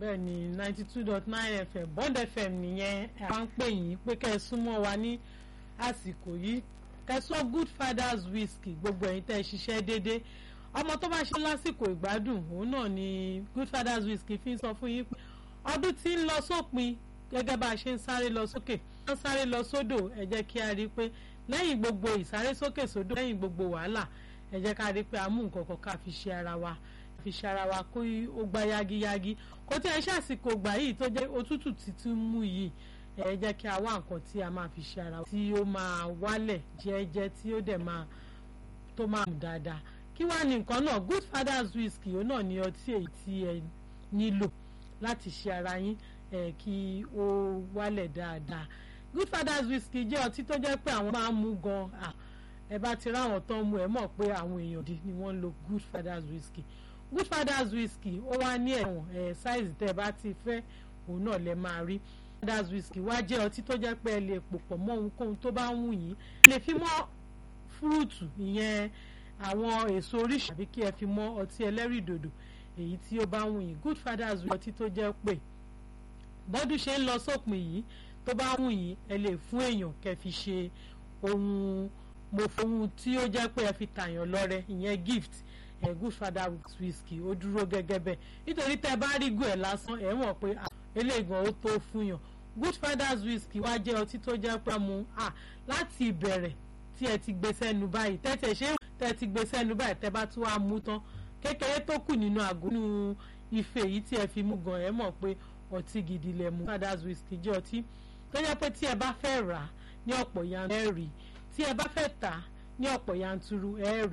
bẹ́ẹ̀ ni ninety two dot nine fm bond fm nìyẹn àwọn ń pè yín pé kẹ́ ẹ súnmọ́ wa ní àsìkò yìí kẹsàn good fathers whisky gbogbo ẹ̀yin tẹ́ ẹ ṣiṣẹ́ déédéé ọmọ tó bá ṣe lásìkò ìgbádùn òun náà ni good fathers whisky fi ń sọ fún yín pé ọdún tí ń lọ sópin gẹ́gẹ́ bá a ṣe ń sáré lọ sókè wọ́n sáré lọ sódò ẹ jẹ́ kí a rí i pé lẹ́yìn gbogbo ìsáré sókè sódò lẹ́yìn gbogbo wàhálà ẹ jẹ́ ká rí i pé a mú nǹkan kan ká fi ṣe ara wa fi ṣe ara wa kó ó gbá yagiyagi kó tí ẹ ṣàsìkò gbà yìí tó jẹ́ òtútù títún mú yìí ẹ jẹ́ kí a wá nǹkan tí a máa fi ṣe ara wa tí ó máa wálẹ̀ jẹ́ẹ́jẹ́ tí ó dẹ̀ máa tó máa mú dáadáa kí wàá ní nǹkan náà good fathers whisky ó náà ní ọtí èyí tí ẹ nílò láti ṣe ara yín ẹ kí ó wálẹ̀ dáadáa good fathers whisky jẹ́ ọtí tó jẹ́ pé àwọn máa ń mú gan ẹ bá ti ráwọn tán mú ẹ mọ̀ pé àwọn èèyàn dì ni wọ́n ń lo good fathers whisky good fathers whisky ó wá ní ẹ̀wọ̀n ẹ̀ size tẹ́ ẹ bá ti fẹ́ òun náà lẹ máa rí fathers whisky wá jẹ́ ọtí tó jẹ́ pé ẹ lè pò pọ̀ mọ́ ohunkóhun tó bá ń wù yín lè fi mọ́ fúrúùtù ìyẹn àwọn èso oríṣi àbí kí ẹ fi mọ́ ọtí ẹlẹ́rìndòdò èyí tí ó bá ń wù yín good fathers whisky ọtí tó jẹ́ pé bọ́dún ṣe ń lọ sópin yìí tó bá wù yín ẹ lè fún èèyàn kẹ́ fi ṣe ohun mo fohun tí ó jẹ́ pé ẹ fi tàyàn lọ́rẹ ìyẹn gift ẹ good father whisky ó dúró gẹ́gẹ́ bẹ́ẹ̀ nítorí tẹ́ bá rí gùn ẹ̀ lásán ẹ̀ mọ̀ pé eléègàn ó tó fún yàn good fathers whisky wá jẹ́ ọtí tó jẹ́ pé mu láti ìbẹ̀rẹ̀ tí ẹ ti gbé sẹ́nu báyìí tẹ́tẹ̀ ṣé tẹ́ ti gbé sẹ́nu báyìí tẹ́ bá tún wá mú tán kékeré tó kù nínú àgọ́ nínú ife yìí tí ẹ fi mú gan ẹ̀ mọ̀ pé ọtí gidi lẹ mu fathers whisky jẹ́ ọtí tó jẹ́ pé tí ẹ bá fẹ́ rà ní ọ̀pọ̀ yanturu ẹ rí tí ẹ bá fẹ́ tà ní ọ̀pọ̀ yanturu ẹ rí